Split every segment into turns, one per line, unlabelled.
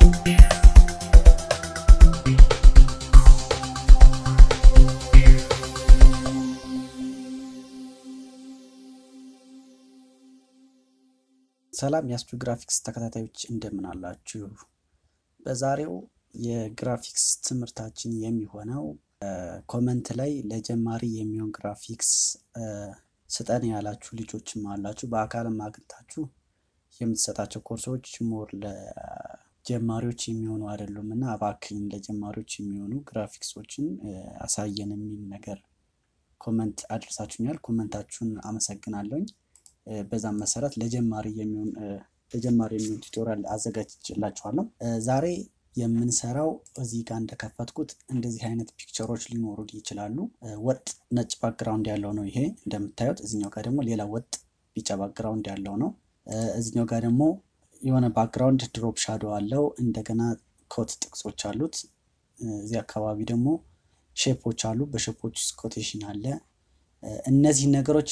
ሰላም የአስቱ ግራፊክስ ተከታታዮች እንደምን አላችሁ? በዛሬው የግራፊክስ ትምህርታችን የሚሆነው ኮመንት ላይ ለጀማሪ የሚሆን ግራፊክስ ስጠን ያላችሁ ልጆችም አላችሁ። በአካልም አግኝታችሁ የምትሰጣቸው ኮርሶች ሞር ለጀማሪዎች የሚሆኑ አይደሉም እና እባክህን ለጀማሪዎች የሚሆኑ ግራፊክሶችን አሳየን የሚል ነገር ኮመንት አድርሳችሁኛል። ኮመንታችሁን አመሰግናለሁኝ። በዛም መሰረት ለጀማሪ የሚሆን ለጀማሪ የሚሆን ቱቶሪያል አዘጋጅላችኋለሁ። ዛሬ የምንሰራው እዚህ ጋር እንደከፈትኩት እንደዚህ አይነት ፒክቸሮች ሊኖሩ ይችላሉ። ወጥ ነጭ ባክግራውንድ ያለው ነው ይሄ እንደምታዩት። እዚኛው ጋር ደግሞ ሌላ ወጥ ቢጫ ባክግራውንድ ያለው ነው። እዚኛው ጋር ደግሞ የሆነ ባክግራውንድ ድሮፕ ሻዶ አለው። እንደገና ኮት ጥቅሶች አሉት። እዚህ አካባቢ ደግሞ ሼፖች አሉ። በሼፖች ውስጥ ኮቴሽን አለ። እነዚህ ነገሮች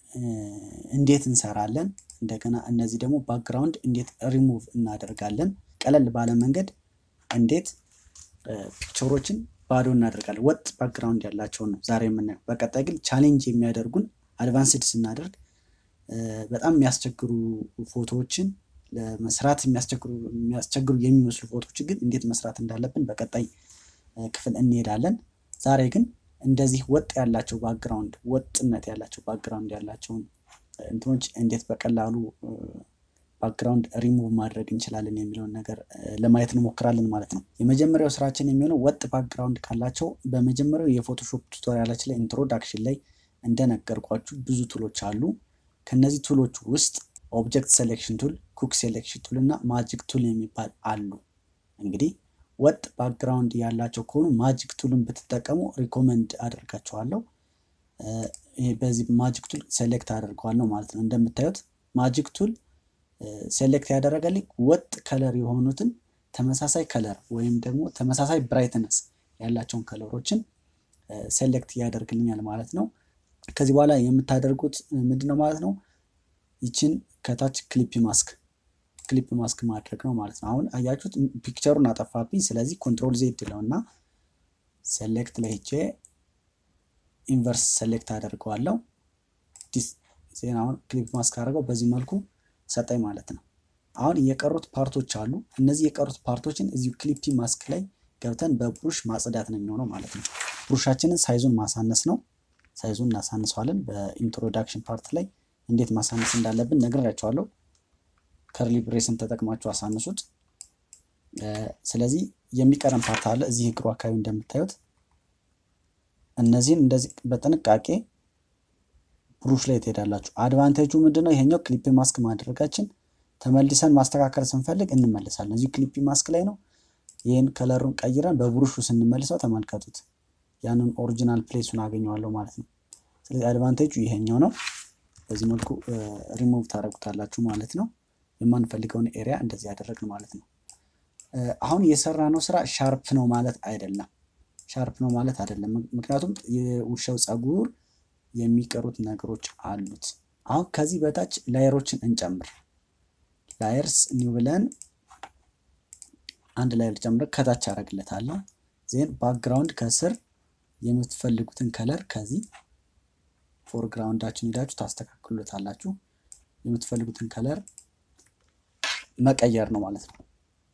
እንዴት እንሰራለን? እንደገና እነዚህ ደግሞ ባክግራውንድ እንዴት ሪሙቭ እናደርጋለን? ቀለል ባለ መንገድ እንዴት ፒክቸሮችን ባዶ እናደርጋለን? ወጥ ባክግራውንድ ያላቸውን ነው ዛሬ የምናየው። በቀጣይ ግን ቻሌንጅ የሚያደርጉን አድቫንስድ ስናደርግ በጣም የሚያስቸግሩ ፎቶዎችን ለመስራት የሚያስቸግሩ የሚመስሉ ፎቶዎችን ግን እንዴት መስራት እንዳለብን በቀጣይ ክፍል እንሄዳለን። ዛሬ ግን እንደዚህ ወጥ ያላቸው ባክግራውንድ ወጥነት ያላቸው ባክግራውንድ ያላቸውን እንትኖች እንዴት በቀላሉ ባክግራውንድ ሪሙቭ ማድረግ እንችላለን የሚለውን ነገር ለማየት እንሞክራለን ማለት ነው። የመጀመሪያው ስራችን የሚሆነው ወጥ ባክግራውንድ ካላቸው በመጀመሪያው የፎቶሾፕ ቱቶሪያላችን ላይ ኢንትሮዳክሽን ላይ እንደነገርኳችሁ ብዙ ቱሎች አሉ። ከነዚህ ቱሎች ውስጥ ኦብጀክት ሴሌክሽን ቱል፣ ኩክ ሴሌክሽን ቱል እና ማጂክ ቱል የሚባል አሉ። እንግዲህ ወጥ ባክግራውንድ ያላቸው ከሆኑ ማጂክ ቱልን ብትጠቀሙ ሪኮመንድ አደርጋችኋለሁ። በዚህ ማጂክ ቱል ሴሌክት አደርገዋለሁ ማለት ነው። እንደምታዩት ማጂክ ቱል ሴሌክት ያደረገልኝ ወጥ ከለር የሆኑትን ተመሳሳይ ከለር ወይም ደግሞ ተመሳሳይ ብራይትነስ ያላቸውን ከለሮችን ሴሌክት ያደርግልኛል ማለት ነው። ከዚህ በኋላ የምታደርጉት ምንድን ነው ማለት ነው? ይችን ከታች ክሊፕ ማስክ ክሊፕ ማስክ ማድረግ ነው ማለት ነው። አሁን አያችሁት ፒክቸሩን አጠፋብኝ። ስለዚህ ኮንትሮል ዜድ ለው እና ሴሌክት ላይ ሄጄ ኢንቨርስ ሴሌክት አደርገዋለሁ። ዜና አሁን ክሊፕ ማስክ አድርገው በዚህ መልኩ ሰጠኝ ማለት ነው። አሁን የቀሩት ፓርቶች አሉ። እነዚህ የቀሩት ፓርቶችን እዚሁ ክሊፕ ማስክ ላይ ገብተን በብሩሽ ማጽዳት ነው የሚሆነው ማለት ነው። ብሩሻችንን ሳይዙን ማሳነስ ነው። ሳይዙን እናሳንሰዋለን። በኢንትሮዳክሽን ፓርት ላይ እንዴት ማሳነስ እንዳለብን ነግሬያቸዋለሁ። ከርሊ ብሬስን ተጠቅማችሁ አሳንሱት። ስለዚህ የሚቀረን ፓርት አለ እዚህ እግሩ አካባቢ እንደምታዩት እነዚህን እንደዚህ በጥንቃቄ ብሩሽ ላይ ትሄዳላችሁ። አድቫንቴጁ ምንድነው? ይሄኛው ክሊፕ ማስክ ማድረጋችን ተመልሰን ማስተካከል ስንፈልግ እንመልሳለን። እዚሁ ክሊፕ ማስክ ላይ ነው። ይህን ከለሩን ቀይረን በብሩሹ ስንመልሰው ተመልከቱት። ያንን ኦሪጂናል ፕሌሱን አገኘዋለሁ ማለት ነው። ስለዚህ አድቫንቴጁ ይሄኛው ነው። በዚህ መልኩ ሪሙቭ ታደርጉታላችሁ ማለት ነው። የማንፈልገውን ኤሪያ እንደዚህ ያደረግን ማለት ነው። አሁን የሰራ ነው ስራ ሻርፕ ነው ማለት አይደለም። ሻርፕ ነው ማለት አይደለም። ምክንያቱም የውሻው ፀጉር የሚቀሩት ነገሮች አሉት። አሁን ከዚህ በታች ላየሮችን እንጨምር። ላየርስ ኒው ብለን አንድ ላየር ጨምረ ከታች አደርግለታለሁ። ዜን ባክግራውንድ ከስር የምትፈልጉትን ከለር ከዚህ ፎርግራውንዳችን ሄዳችሁ ታስተካክሉታላችሁ። የምትፈልጉትን ከለር መቀየር ነው ማለት ነው።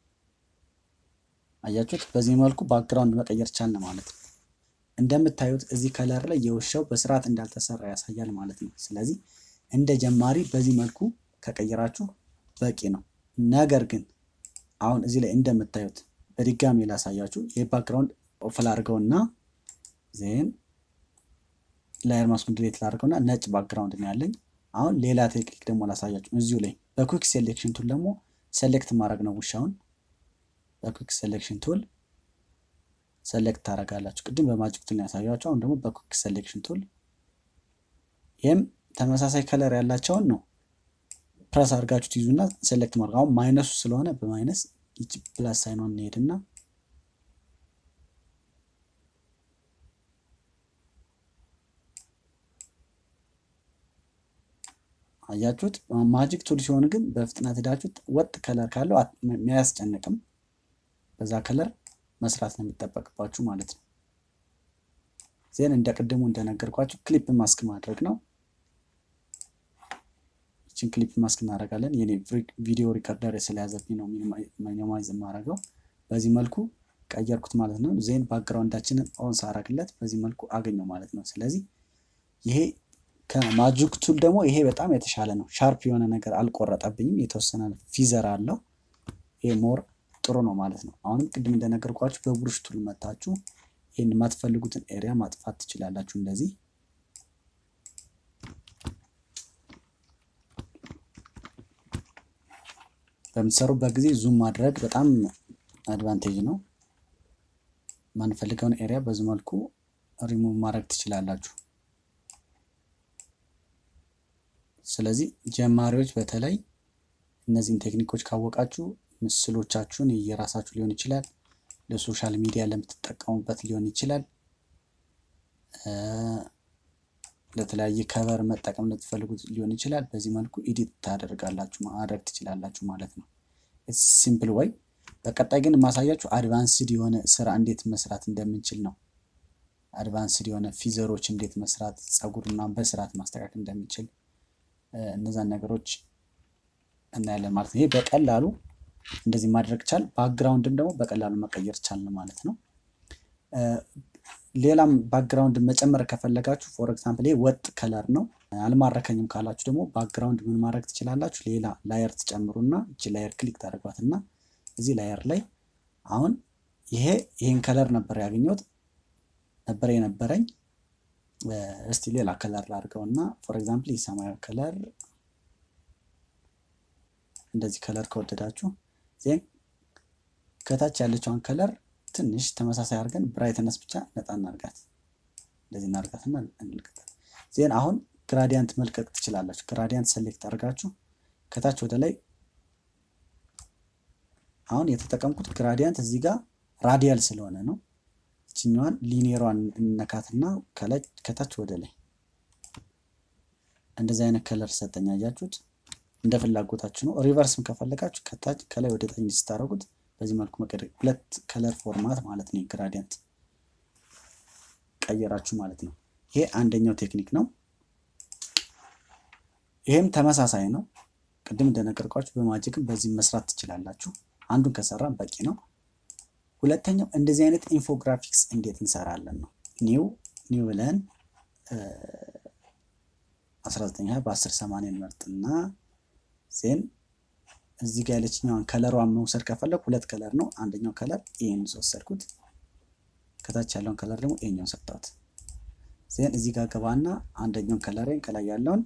አያችሁት? በዚህ መልኩ ባክግራውንድ መቀየር ቻልን ማለት ነው። እንደምታዩት እዚህ ከለር ላይ የውሻው በስርዓት እንዳልተሰራ ያሳያል ማለት ነው። ስለዚህ እንደ ጀማሪ በዚህ መልኩ ከቀየራችሁ በቂ ነው። ነገር ግን አሁን እዚህ ላይ እንደምታዩት በድጋሚ ላሳያችሁ። ይህ ባክግራውንድ ኦፍል አድርገውና ዜን ላየር ማስኩን ድሌት ላድርገውና ነጭ ባክግራውንድ ነው ያለኝ። አሁን ሌላ ቴክኒክ ደግሞ ላሳያችሁ። እዚሁ ላይ በኩክ ሴሌክሽን ቱል ደግሞ ሴሌክት ማድረግ ነው ውሻውን በኩክ ሴሌክሽን ቱል ሴሌክት ታደርጋላችሁ። ቅድም በማጂክ ቱል ያሳያችሁ፣ አሁን ደግሞ በኩክ ሴሌክሽን ቱል ይህም ተመሳሳይ ከለር ያላቸውን ነው ፕረስ አድርጋችሁ ትይዙና ሴሌክት ማድረግ። አሁን ማይነሱ ስለሆነ በማይነስ ይቺ ፕላስ ሳይኗን እንሄድና አያችሁት። ማጂክ ቱል ሲሆን ግን በፍጥነት ሄዳችሁት ወጥ ከለር ካለው የሚያስጨንቅም በዛ ከለር መስራት ነው የሚጠበቅባችሁ ማለት ነው። ዜን እንደ ቅድሙ እንደነገርኳችሁ ክሊፕ ማስክ ማድረግ ነው። ይችን ክሊፕ ማስክ እናደርጋለን። የኔ ቪዲዮ ሪከርደር ስለያዘብኝ ነው ሚኒማይዝ የማደርገው። በዚህ መልኩ ቀየርኩት ማለት ነው። ዜን ባክግራውንዳችንን ኦን ሳረግለት በዚህ መልኩ አገኘው ማለት ነው። ስለዚህ ይሄ ከማጂክ ቱል ደግሞ ይሄ በጣም የተሻለ ነው። ሻርፕ የሆነ ነገር አልቆረጠብኝም። የተወሰነ ፊዘር አለው። ይሄ ሞር ጥሩ ነው ማለት ነው። አሁንም ቅድም እንደነገርኳችሁ በብሩሽ ቱል መታችሁ ይህን የማትፈልጉትን ኤሪያ ማጥፋት ትችላላችሁ። እንደዚህ በምትሰሩበት ጊዜ ዙም ማድረግ በጣም አድቫንቴጅ ነው። ማንፈልገውን ኤሪያ በዚህ መልኩ ሪሙቭ ማድረግ ትችላላችሁ። ስለዚህ ጀማሪዎች በተለይ እነዚህን ቴክኒኮች ካወቃችሁ ምስሎቻችሁን የራሳችሁ ሊሆን ይችላል፣ ለሶሻል ሚዲያ ለምትጠቀሙበት ሊሆን ይችላል፣ ለተለያየ ከቨር መጠቀም ለትፈልጉት ሊሆን ይችላል። በዚህ መልኩ ኢዲት ታደርጋላችሁ ማድረግ ትችላላችሁ ማለት ነው። ሲምፕል ወይ። በቀጣይ ግን የማሳያችሁ አድቫንስድ የሆነ ስራ እንዴት መስራት እንደምንችል ነው። አድቫንስድ የሆነ ፊዘሮች እንዴት መስራት፣ ፀጉርና በስርዓት ማስተካከል እንደምንችል እነዛን ነገሮች እናያለን ማለት ነው። ይሄ በቀላሉ እንደዚህ ማድረግ ቻል፣ ባክግራውንድም ደግሞ በቀላሉ መቀየር ቻል ማለት ነው። ሌላም ባክግራውንድ መጨመር ከፈለጋችሁ ፎር ኤግዛምፕል ይሄ ወጥ ከለር ነው። አልማረከኝም ካላችሁ ደግሞ ባክግራውንድ ምን ማድረግ ትችላላችሁ? ሌላ ላየር ትጨምሩና እቺ ላየር ክሊክ ታደርጓትና እዚህ ላየር ላይ አሁን ይሄ ይሄን ከለር ነበር ያገኘሁት ነበር የነበረኝ እስቲ ሌላ ከለር ላድርገው እና ፎር ኤግዛምፕል የሰማያዊ ከለር እንደዚህ ከለር ከወደዳችሁ ዜን ከታች ያለችውን ከለር ትንሽ ተመሳሳይ አድርገን ብራይትነስ ብቻ ነጣ እናርጋት። እንደዚህ እናርጋትና እንልቀቃት። ዜን አሁን ግራዲያንት መልቀቅ ትችላላችሁ። ግራዲያንት ሰሌክት አድርጋችሁ ከታች ወደ ላይ አሁን የተጠቀምኩት ግራዲያንት እዚህ ጋር ራዲያል ስለሆነ ነው። ይችኛዋን ሊኒየሯን እንነካትና ከታች ወደ ላይ እንደዚህ አይነት ከለር ሰጠኝ። አያችሁት? እንደ ፍላጎታችሁ ነው። ሪቨርስም ከፈለጋችሁ ከታች ከላይ ወደ ታች ስታደርጉት በዚህ መልኩ መቀደቅ ሁለት ከለር ፎርማት ማለት ነው። ግራዲያንት ቀየራችሁ ማለት ነው። ይሄ አንደኛው ቴክኒክ ነው። ይሄም ተመሳሳይ ነው። ቅድም እንደነገርኳችሁ በማጂክም በዚህ መስራት ትችላላችሁ። አንዱን ከሰራን በቂ ነው። ሁለተኛው እንደዚህ አይነት ኢንፎግራፊክስ እንዴት እንሰራለን ነው። ኒው ኒው ብለን 1920 በ1080 እንመርጥና ዜን እዚህ ጋር ያለችኛዋን ከለሯን መውሰድ ከፈለግ ሁለት ከለር ነው። አንደኛው ከለር ይሄን ወሰድኩት፣ ከታች ያለውን ከለር ደግሞ ይሄኛውን ሰጠሁት። ዜን እዚህ ጋር ገባና አንደኛውን ከለሬን ከላይ ያለውን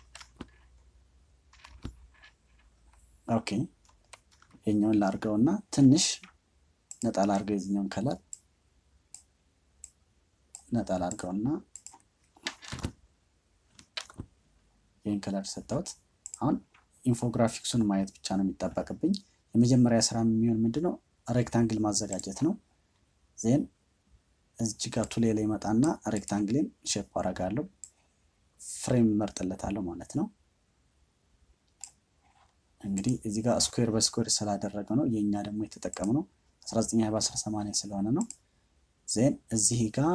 ኦኬ ይሄኛውን ላርገውና ትንሽ ነጣ ላርገው የዚህኛውን ከለር ነጣ ላርገውና ይህን ከለር ሰጠሁት። አሁን ኢንፎግራፊክሱን ማየት ብቻ ነው የሚጠበቅብኝ። የመጀመሪያ ስራ የሚሆን ምንድን ነው? ሬክታንግል ማዘጋጀት ነው። ዜን እዚህ ጋር ቱሌ ላይ መጣና ሬክታንግሌን ሼፕ አረጋለሁ። ፍሬም መርጥለታለሁ ማለት ነው። እንግዲህ እዚህ ጋር ስኩዌር በስኩዌር ስላደረገ ነው። የእኛ ደግሞ የተጠቀምነው 19 በ1080 ስለሆነ ነው። ዜን እዚህ ጋር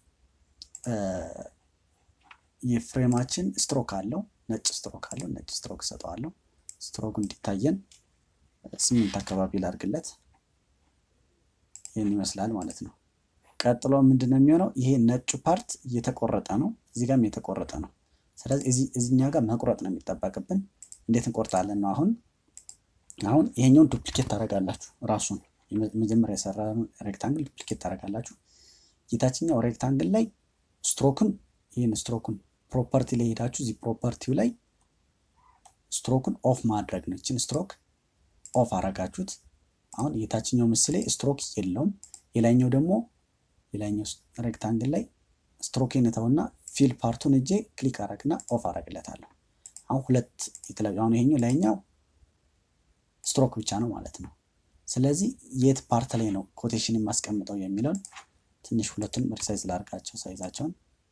የፍሬማችን ስትሮክ አለው፣ ነጭ ስትሮክ አለው። ነጭ ስትሮክ ሰጠዋለሁ። ስትሮክ እንዲታየን ስምንት አካባቢ ላድርግለት። ይህን ይመስላል ማለት ነው። ቀጥሎ ምንድን ነው የሚሆነው? ይሄ ነጩ ፓርት እየተቆረጠ ነው፣ እዚህ ጋርም የተቆረጠ ነው። ስለዚህ እዚኛ ጋር መቁረጥ ነው የሚጠበቅብን። እንዴት እንቆርጣለን ነው አሁን አሁን ይሄኛውን ዱፕሊኬት ታደርጋላችሁ። ራሱን መጀመሪያ የሰራ ሬክታንግል ዱፕሊኬት ታደርጋላችሁ። የታችኛው ሬክታንግል ላይ ስትሮክን ይህን ስትሮክን ፕሮፐርቲ ላይ ሄዳችሁ እዚህ ፕሮፐርቲው ላይ ስትሮክን ኦፍ ማድረግ ነው። ይችን ስትሮክ ኦፍ አረጋችሁት። አሁን የታችኛው ምስሌ ስትሮክ የለውም። የላይኛው ደግሞ የላይኛው ሬክታንግል ላይ ስትሮክ ነተውና ፊል ፓርቱን እጄ ክሊክ አረግና ኦፍ አረግለታለሁ። አሁን ሁለት የተለያዩ አሁን ይሄኛው ላይኛው ስትሮክ ብቻ ነው ማለት ነው። ስለዚህ የት ፓርት ላይ ነው ኮቴሽን የማስቀምጠው የሚለውን ትንሽ ሁለቱንም ሪሳይዝ ላድርጋቸው ሳይዛቸውን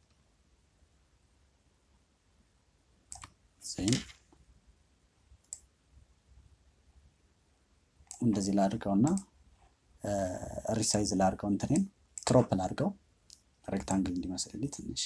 ዜን እንደዚህ ላድርገውና ሪሳይዝ ላድርገው እንትኔን ክሮፕ ላድርገው ሬክታንግል እንዲመስልልኝ ትንሽ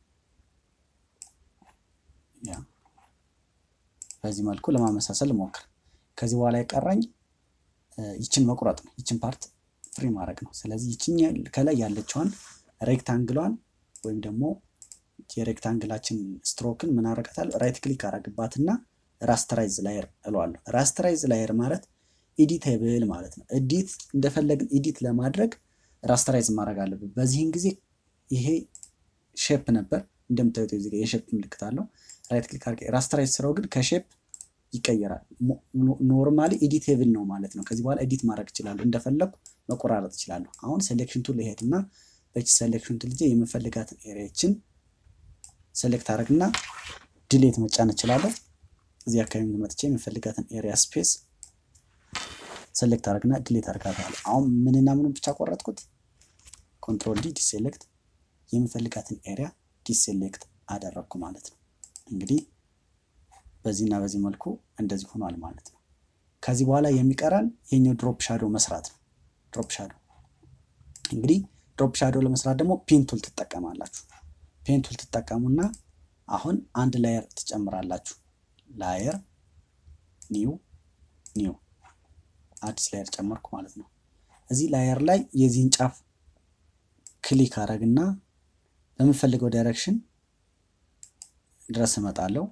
ያ በዚህ መልኩ ለማመሳሰል ሞክር። ከዚህ በኋላ የቀረኝ ይችን መቁረጥ ነው። ይችን ፓርት ፍሪ ማድረግ ነው። ስለዚህ ይችኛ ከላይ ያለችዋን ሬክታንግሏን ወይም ደግሞ የሬክታንግላችን ስትሮክን ምን አረጋታል? ራይት ክሊክ አረግባትና ራስተራይዝ ላየር እለዋለሁ። ራስተራይዝ ላየር ማለት ኢዲቴብል ማለት ነው። ኤዲት እንደፈለግን ኢዲት ለማድረግ ራስተራይዝ ማድረግ አለብን። በዚህን ጊዜ ይሄ ሼፕ ነበር እንደምታዩት እዚህ ጋር የሼፕ ምልክት አለው። ራይት ክሊክ አድርጌ ራስተራይዝ ስራው ግን ከሼፕ ይቀየራል። ኖርማሊ ኤዲቴብል ነው ማለት ነው። ከዚህ በኋላ ኤዲት ማድረግ እችላለሁ፣ እንደፈለግኩ መቆራረጥ እችላለሁ። አሁን ሴሌክሽን ቱል ልሄድና በቺ ሴሌክሽን ቱል ልጄ የምፈልጋትን ኤሪያችን ሴሌክት አድረግና ድሌት መጫን እችላለሁ። እዚህ አካባቢ መጥቼ የምፈልጋትን ኤሪያ ስፔስ ሴሌክት አድረግና ድሌት አድርጋታለሁ። አሁን ምንና ምኑ ብቻ ቆረጥኩት? ኮንትሮል ዲ ዲሴሌክት የምፈልጋትን ኤሪያ ዲሴሌክት አደረግኩ ማለት ነው። እንግዲህ በዚህና በዚህ መልኩ እንደዚህ ሆኗል ማለት ነው። ከዚህ በኋላ የሚቀራን የኛው ድሮፕ ሻዶ መስራት ነው። ድሮፕ ሻዶ እንግዲህ ድሮፕ ሻዶ ለመስራት ደግሞ ፔንቱል ትጠቀማላችሁ። ፔንቱል ትጠቀሙና አሁን አንድ ላየር ትጨምራላችሁ። ላየር ኒው ኒው አዲስ ላየር ጨመርኩ ማለት ነው። እዚህ ላየር ላይ የዚህን ጫፍ ክሊክ አረግና በምፈልገው ዳይሬክሽን ድረስ እመጣለሁ።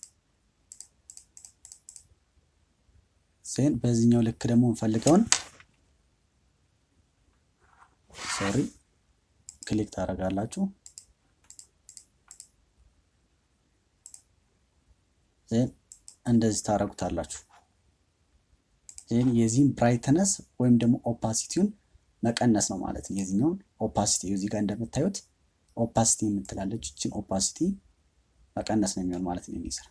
ዜን በዚህኛው ልክ ደግሞ እንፈልገውን ሶሪ ክሊክ ታደርጋላችሁ። ዜን እንደዚህ ታደርጉታላችሁ። ዜን የዚህን ብራይትነስ ወይም ደግሞ ኦፓሲቲውን መቀነስ ነው ማለት ነው። የዚህኛውን ኦፓሲቲ እዚህ ጋር እንደምታዩት ኦፓሲቲ የምትላለች እችን ኦፓሲቲ መቀነስ ነው የሚሆን ማለት ነው የሚስራ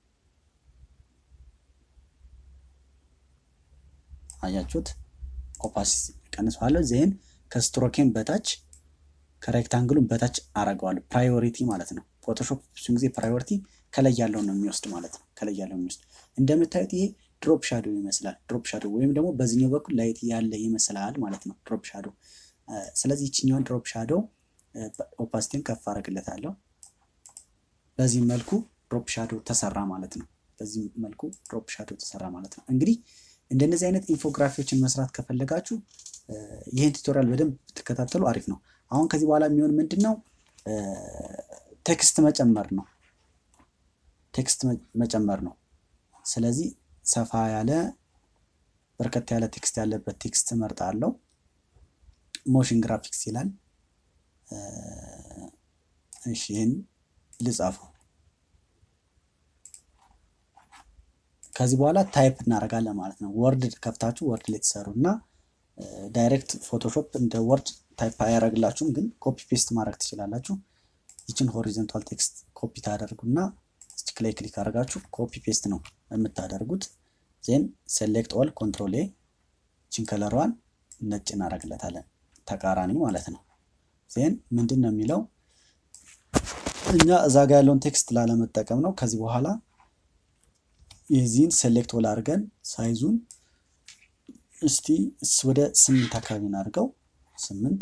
አያችሁት? ኦፓሲቲ ቀንሰዋለሁ። ዜን ከስትሮኬን በታች ከሬክታንግሉን በታች አረገዋለሁ። ፕራዮሪቲ ማለት ነው። ፎቶሾፕ ብዙን ጊዜ ፕራዮሪቲ ከላይ ያለውን ነው የሚወስድ ማለት ነው። ከላይ ያለውን የሚወስድ እንደምታዩት ይሄ ድሮፕ ሻዶ ይመስላል። ድሮፕ ሻዶ ወይም ደግሞ በዚህኛው በኩል ላይት ያለ ይመስላል ማለት ነው። ድሮፕ ሻዶ። ስለዚህ ይችኛውን ድሮፕ ሻዶ ኦፓሲቲን ከፍ አደርግለታለሁ። በዚህ መልኩ ድሮፕ ሻዶ ተሰራ ማለት ነው። በዚህ መልኩ ድሮፕ ሻዶ ተሰራ ማለት ነው። እንግዲህ እንደነዚህ አይነት ኢንፎግራፊዎችን መስራት ከፈለጋችሁ ይህን ቱቶሪያል በደንብ ብትከታተሉ አሪፍ ነው። አሁን ከዚህ በኋላ የሚሆን ምንድን ነው? ቴክስት መጨመር ነው። ቴክስት መጨመር ነው። ስለዚህ ሰፋ ያለ በርከት ያለ ቴክስት ያለበት ቴክስት እመርጣለሁ። ሞሽን ግራፊክስ ይላል። እሺ ይህን ልጻፈው። ከዚህ በኋላ ታይፕ እናደርጋለን ማለት ነው። ወርድ ከፍታችሁ ወርድ ላይ ትሰሩ እና ዳይሬክት ፎቶሾፕ እንደ ወርድ ታይፕ አያደርግላችሁም፣ ግን ኮፒ ፔስት ማድረግ ትችላላችሁ። ይችን ሆሪዞንታል ቴክስት ኮፒ ታደርጉና ስቲክ ላይ ክሊክ አድርጋችሁ ኮፒ ፔስት ነው የምታደርጉት። ዜን ሴሌክት ኦል ኮንትሮል ኤ ይችን ከለሯን ነጭ እናደርግለታለን፣ ተቃራኒ ማለት ነው። ዜን ምንድን ነው የሚለው እኛ እዛ ጋ ያለውን ቴክስት ላለመጠቀም ነው። ከዚህ በኋላ የዚህን ሴሌክት ኦል አድርገን ሳይዙን እስቲ ወደ ስምንት አካባቢ እናድርገው። ስምንት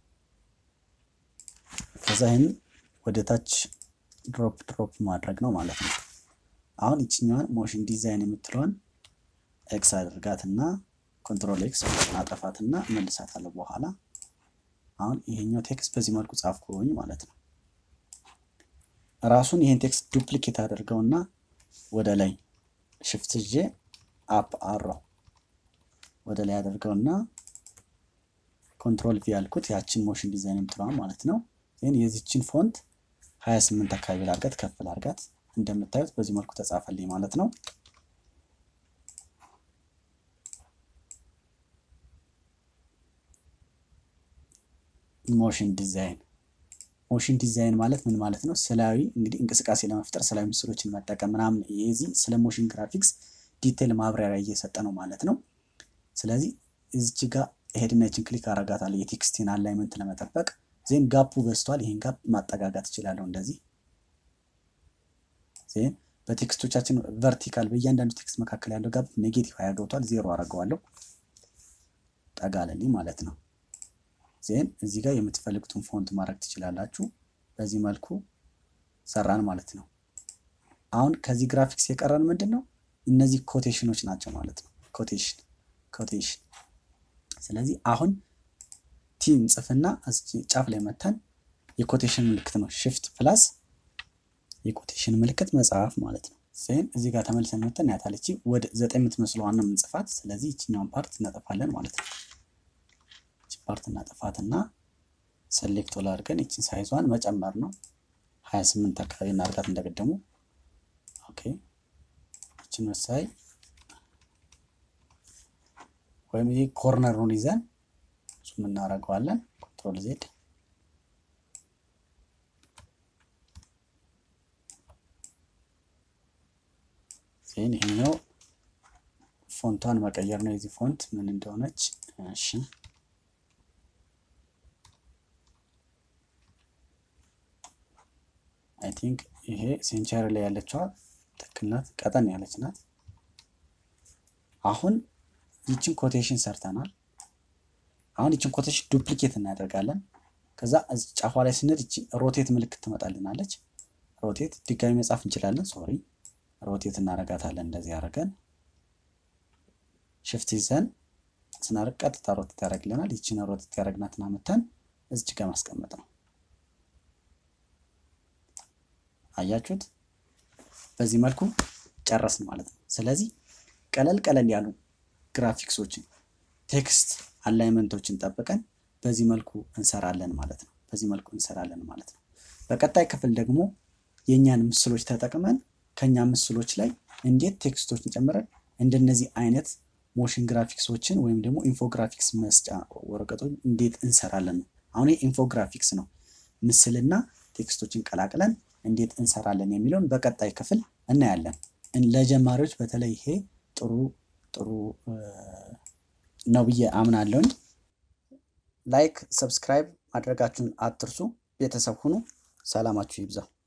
ከዛ ይህን ወደ ታች ድሮፕ ድሮፕ ማድረግ ነው ማለት ነው። አሁን ይችኛዋን ሞሽን ዲዛይን የምትለዋን ኤክስ አድርጋትና ኮንትሮል ኤክስ አጠፋትና መልሳታለሁ በኋላ። አሁን ይሄኛው ቴክስት በዚህ መልኩ ጻፍኩኝ ማለት ነው። ራሱን ይሄን ቴክስት ዱፕሊኬት አድርገውና ወደ ላይ ሽፍት ይዤ አፕ አራው ወደ ላይ አደርገውና ኮንትሮል ቪ ያልኩት ያችን ሞሽን ዲዛይን የምትለዋን ማለት ነው። ይህን የዚችን ፎንት 28 አካባቢ ላርጋት ከፍ ላርጋት። እንደምታዩት በዚህ መልኩ ተጻፈልኝ ማለት ነው። ሞሽን ዲዛይን ሞሽን ዲዛይን ማለት ምን ማለት ነው? ስላዊ እንግዲህ እንቅስቃሴ ለመፍጠር ስላዊ ምስሎችን መጠቀም ምናምን፣ የዚህ ስለ ሞሽን ግራፊክስ ዲቴል ማብራሪያ እየሰጠ ነው ማለት ነው። ስለዚህ እዚች ጋር ሄድና ይችን ክሊክ አረጋታለሁ የቴክስቲን አላይመንት ለመጠበቅ ዜን ጋፑ በዝቷል። ይሄን ጋፕ ማጠጋጋት እችላለሁ እንደዚህ ዜን በቴክስቶቻችን ቨርቲካል በእያንዳንዱ ቴክስት መካከል ያለው ጋፕ ኔጌቲቭ ሀያ ገብቷል። ዜሮ አረገዋለሁ። ጠጋለልኝ ማለት ነው። ዜን እዚህ ጋር የምትፈልጉትን ፎንት ማድረግ ትችላላችሁ። በዚህ መልኩ ሰራን ማለት ነው። አሁን ከዚህ ግራፊክስ የቀረን ምንድን ነው? እነዚህ ኮቴሽኖች ናቸው ማለት ነው። ኮቴሽን ኮቴሽን። ስለዚህ አሁን ቲም ጽፍና ጫፍ ላይ መተን የኮቴሽን ምልክት ነው ሽፍት ፕላስ የኮቴሽን ምልክት መጽሐፍ ማለት ነው። ዜን እዚህ ጋር ተመልሰን መተን ያታለች ወደ ዘጠኝ የምትመስለዋን ነው የምንጽፋት። ስለዚህ ይችኛውን ፓርት እናጠፋለን ማለት ነው። ይቺ ፓርት እናጠፋትና ሰሌክት ላ አድርገን ይችን ሳይዟን መጨመር ነው። ሀያ ስምንት አካባቢ እናድርጋት እንደቀደሙ። ኦኬ ይችን መሳይ ወይም ይህ ኮርነሩን ይዘን ዙም እናደርገዋለን። ኮንትሮል ዜድ ዜን ይሄኛው ፎንቷን መቀየር ነው። የዚህ ፎንት ምን እንደሆነች እሺ አይ ቲንክ ይሄ ሴንቸሪ ላይ ያለችዋ ትክክል ናት። ቀጠን ያለች ናት። አሁን ይችን ኮቴሽን ሰርተናል። አሁን ይችን ኮቴሽን ዱፕሊኬት እናደርጋለን። ከዛ እዚህ ጫፏ ላይ ስንሄድ ይቺ ሮቴት ምልክት ትመጣልናለች። ሮቴት ድጋሚ መጻፍ እንችላለን። ሶሪ ሮቴት እናደርጋታለን። እንደዚህ አድርገን ሽፍት ይዘን ስናደርግ ቀጥታ ሮቴት ያደርግልናል። ይችን ሮቴት ያደረግናትን አመተን እዚች ጋር ማስቀመጥ ነው። አያችሁት? በዚህ መልኩ ጨረስን ማለት ነው። ስለዚህ ቀለል ቀለል ያሉ ግራፊክሶችን ቴክስት አላይመንቶችን ጠብቀን በዚህ መልኩ እንሰራለን ማለት ነው። በዚህ መልኩ እንሰራለን ማለት ነው። በቀጣይ ክፍል ደግሞ የእኛን ምስሎች ተጠቅመን ከኛ ምስሎች ላይ እንዴት ቴክስቶችን ጨምረን እንደነዚህ አይነት ሞሽን ግራፊክሶችን ወይም ደግሞ ኢንፎግራፊክስ መስጫ ወረቀቶች እንዴት እንሰራለን ነው። አሁን ኢንፎግራፊክስ ነው። ምስልና ቴክስቶችን ቀላቅለን እንዴት እንሰራለን የሚለውን በቀጣይ ክፍል እናያለን። ለጀማሪዎች በተለይ ይሄ ጥሩ ጥሩ ነው ብዬ አምናለሁኝ። ላይክ፣ ሰብስክራይብ ማድረጋችሁን አትርሱ። ቤተሰብ ሁኑ። ሰላማችሁ ይብዛው።